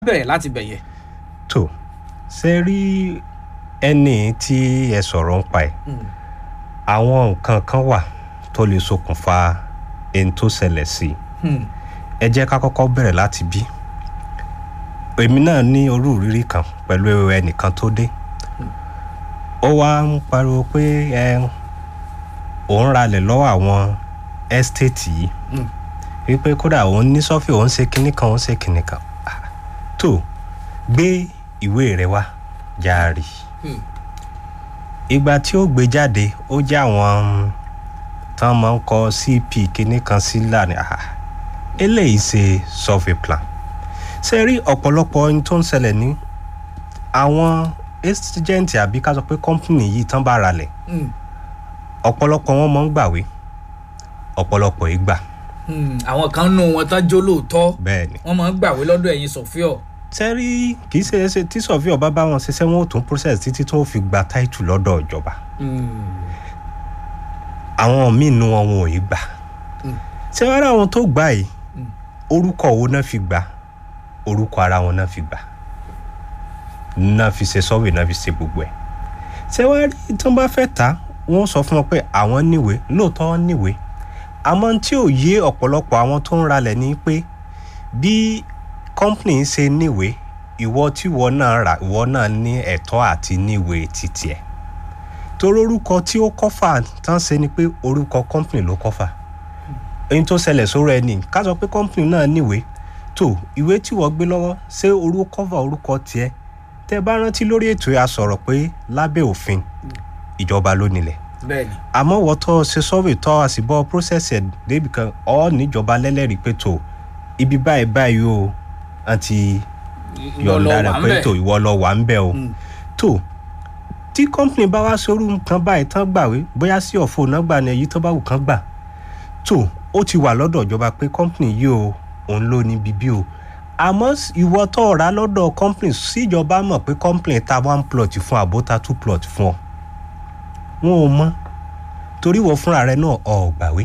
bẹ̀rẹ̀ láti bẹ̀yẹ. tó ṣe rí ẹni tí ẹ sọ̀rọ̀ ń pa ẹ̀ àwọn nǹkan kan wà tó lè ṣokùnfà ẹni tó ṣẹlẹ̀ sí i ẹ jẹ́ ká kọ́kọ́ bẹ̀rẹ̀ láti bí èmi náà ní orú ìrírí kan pẹ̀lú ẹnìkan tó dé ó wá ń pariwo pé ẹ òun ralẹ̀ lọ́wọ́ àwọn ẹ́stéètì yìí wípé kódà òun ní sọ́fì òun ṣe kinní kan òun ṣe kinní kan Ah, tó gbé ìwé rẹ wá járe ìgbà tí ó gbé jáde ó jẹ́ àwọn tán máa ń kọ cp kinní kan sílẹ̀ ní ah, eléyìí ṣe survey plan ṣe rí ọ̀pọ̀lọpọ̀ ohun tó ń ṣẹlẹ̀ ní àwọn agent àbí ká sọ pé company yìí tán bá ralẹ̀ ọ̀pọ̀lọpọ̀ wọn máa ń gbàwé ọ̀pọ̀lọpọ̀ ìgbà àwọn kan nù wọn tán jó lóòótọ́ bẹ́ẹ̀ ni wọ́n máa ń gbàwé lọ́dọ̀ ẹ̀yin sọ̀fíọ̀. tẹ́rí kì í ṣe é ṣe tí sọ̀fíọ̀ bá bá wọn ṣiṣẹ́ wọn ò tún process títí tó fi gba title lọ́dọ̀ ìjọba àwọn míì nu wọn wọn ò yí gbà ṣé wàá rà àwọn tó gbà yìí orúkọ wo náà fi gbà orúkọ ara wọn náà fi gbà náà fi ṣe sọ́wé náà fi ṣe gbogbo ẹ̀ ṣé wàá rí tí wọ́n bá fẹ́ ta wọ́n sọ fún wọn pé àwọn níwèé lóòótọ́ wọn níwèé àmọ́ tí ò yé ọ̀pọ̀lọpọ̀ àwọn tó ń ralẹ̀ ni pé bí company ṣe níwèé ìwọ tí ìwọ náà rà ìwọ náà ní ẹ̀tọ́ àti níwèé títì ẹ̀ torí orúkọ tí ó kọ́fà tán ṣe ni pé orúkọ company ló kọ́fà èyí tó ṣẹlẹ̀ sórí ẹni ká sọ pé company náà níwèé tó ìwé tí wọ́n gbé lọ́wọ́ ṣé orúkọ kọ́fà orúkọ tiẹ̀ tẹ́ bá rántí lórí ètò yà sọ̀rọ̀ pé lábẹ́ òfin ìjọba ló nílẹ̀ bẹ́ẹ̀ni. àmọ́ wọ́n tọ́ ṣe sọ́wé tọ́ àsìbọ́ process ẹ̀ débi kan ọ́ níjọba lẹ́lẹ́rìí pé tó ibi báyìí báyìí o àti yọ̀ǹda rẹ̀ pé tó ìwọ lọ wà ń bẹ̀ o tó tí company bá wá sórú nǹkan báyìí tán gbàwé bóyá sí ọ̀fọ̀ náà gbà ní èyí tó bá wù kán gbà tó ó ti wà lọ́dọ̀ ìjọba pé company yìí o òun ló ní bíbí o àmọ́ ìwọ tó rà lọ́dọ̀ company síjọba mọ̀ pé company ta one plot fún àbóta two plot fún ọ wọn ò mọ torí wọ fúnra rẹ náà ọ gbàwé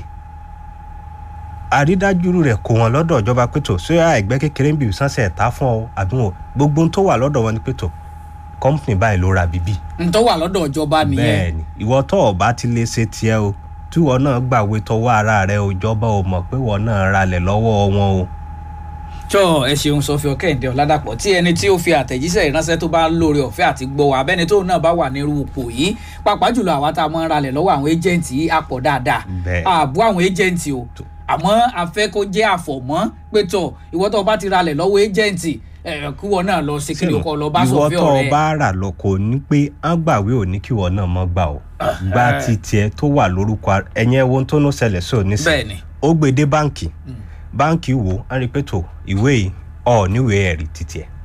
àrídájú rẹ kò wọn lọ́dọ̀ ìjọba pẹtọ sóyà ẹgbẹ́ kékeré ń bì sánsẹ ẹta fún ọ àbí wọn gbogbo ohun tó wà lọ́dọ̀ wọn ni pẹtọ kọmpìnì báyìí ló ra bíbí. n tó wà lọ́dọ̀ ìjọba nìyẹn. bẹ́ẹ̀ni ìwọ tó o bá ti lè ṣe tiẹ̀ o tí wọn náà gbàwé tọwọ́ ara rẹ o ìjọba ò mọ̀ pé wọn náà ralẹ̀ lọ́wọ́ wọn o. jọ ẹ ṣeun sọfíọ kẹ́hìndé ọ̀làdàpọ̀ tí ẹni tí ó fi àtẹ̀jíṣẹ́ ìránṣẹ́ tó bá lóore ọ̀fẹ́ àti gbọ́ wa abẹ́ni tó náà bá wà nírú ipò yìí pàápàá jùlọ àwa tá a mọ̀ ń ralẹ̀ lọ́wọ́ àwọn ẹ́jẹ̀ǹtì yìí á pọ̀ dáadáa Bẹ́ẹ̀. ààbò àwọn ẹ́jẹ̀ǹtì o àmọ́ a fẹ́ kó jẹ́ àfọ̀mọ́ pé tọ̀ ìwọ tó o bá ti ralẹ̀ lọ́wọ́ ẹ́jẹ̀ǹtì ẹ̀ kí wọn náà lọ sí kí ló kọ́ lọ bá ìwọ sọfíọ tó o rẹ. bá rà lọ kò ní pé á gbàwé ò ní kí wọn náà mọ gbà o gba ti tiẹ̀ tó wà lórúkọ ara- ẹ̀yẹn ohun tó ń ṣẹlẹ̀ sí òní sí bẹ́ẹ̀ni ó gbé dé báǹkì báǹkì wò á rí i pé tó ìwé yìí ọ níwèé ẹ̀rí títí ẹ̀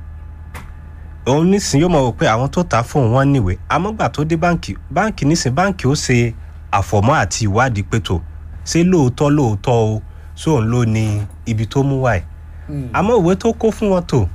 òun nísìn yóò mọ̀ wò pé àwọn tó ta fóun wọn níwèé àmọ́gbà tó dé báǹkì báǹkì nísìn báǹkì ó ṣe àfọ̀mọ́ àti ìwádìí pé tó ṣé lóòótọ́ lóòótọ́ o sóun ló ní ibi tó mú wáyé àmọ́ ìwé tó kó fún wọn tó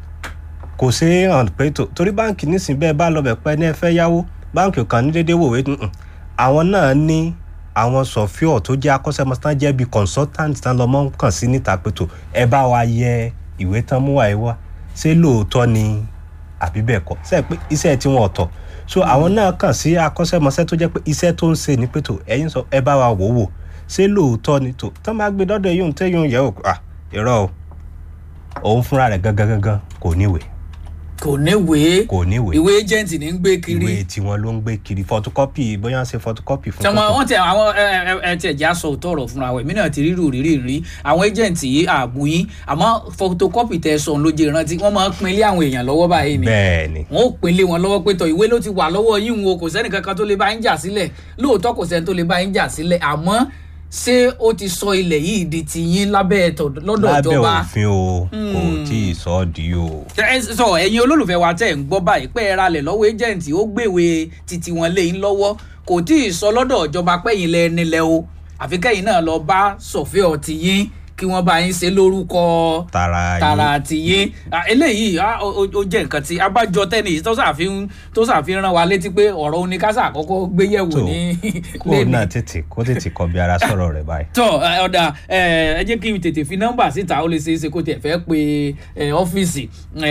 kò ṣe é hàn pé tó torí báǹkì nísìn bẹ́ẹ̀ bá lọ bẹ̀ pẹ́ ní ẹ fẹ́ yáwó báǹkì kan ní déédéé wòwe nùn àwọn náà ní àwọn sọfíọ tó jẹ́ akọ́ṣẹ́mọṣẹ́ tán jẹ́ bíi consultant tán lọ́mọ kàn sí níta pé tó ẹ bá wa yẹ ìwé tán mú wáyé wá ṣé lóòótọ́ ni àbí bẹ́ẹ̀ kọ́ ṣe pé iṣẹ́ tí wọ́n ọ̀tọ̀ so àwọn náà kàn sí akọ́ṣẹ́mọṣẹ́ tó jẹ́ pé iṣẹ́ tó ń ṣe ni pé tó ẹ̀yin sọ ẹ bá wa wò wò ṣé lóòótọ́ ni tó tán bá gbé dọ́dọ̀ yóò tẹ́ yóò yẹ ò à irọ́ o òun fúnra rẹ̀ gangan gangan kò níwèé kò níwèé kò níwèé ìwé ẹ́jẹ̀ǹtì ní ń gbé kiri. ìwé tiwọn ló ń gbé kiri photocopy bóyá ṣe photocopy fún tọmọ photo. wọn tẹ àwọn ẹ ẹ ẹ tẹ jẹ aṣọ òótọ́ ọ̀rọ̀ fúnra wẹ̀ mí náà ti rírù rírì rí àwọn ẹjẹǹtì yìí ààbò yín àmọ́ photocopy tẹ sọ ló jẹ ìrántí wọn máa ń pinlé àwọn èèyàn lọ́wọ́ báyìí ni bẹ́ẹ̀ ni wọn ò pinlé wọn lọ́wọ́ pé tọ ìwé ló ti wà lọ́wọ́ yín o kò sẹ́ni kankan tó lè bá yín jà sílẹ̀ lóòótọ́ kò sẹ́ni tó lè bá yín jà sílẹ̀ àmọ́ ṣé ó ti sọ ilẹ̀ yìí di ti yín lábẹ́ ẹ̀tọ́ lọ́dọ̀ lábẹ́ ìjọba òfin o kò tí ì sọ ọ́ di o. ẹ sọ ẹ̀yin olólùfẹ́ wa tẹ̀ ń gbọ́ báyìí pé ẹ ralẹ̀ lọ́wọ́ ẹjẹǹtì ó gbèwé titi wọn lé yín lọ́wọ́ kò tí ì sọ lọ́dọ̀ ìjọba pẹ́yìn lẹ nílẹ̀ o àfi kẹ́yìn náà lọ bá sọ̀fẹ́ ọtí yín kí wọ́n bá yín ṣe lórúkọ tara yín tara àti yín Ah, eléyìí ah, ó ó- ó jẹ́ nǹkan tí abájọ tẹ́nì yìí tó ṣàfihàn tó ṣàfihàn rán wa létí pé ọ̀rọ̀ oníkásá àkọ́kọ́ gbéyẹ̀wò tó ní kó o náà tètè kó tètè kọ bí ara sọ̀rọ̀ rẹ̀ báyìí. tọ ẹ, ọ̀dà ẹ ẹ jẹ́ kí n tètè fi nọ́mbà síta ó lè ṣeé ṣe kó tiẹ̀ fẹ́ pe ẹ, ọ́fíìsì ẹ,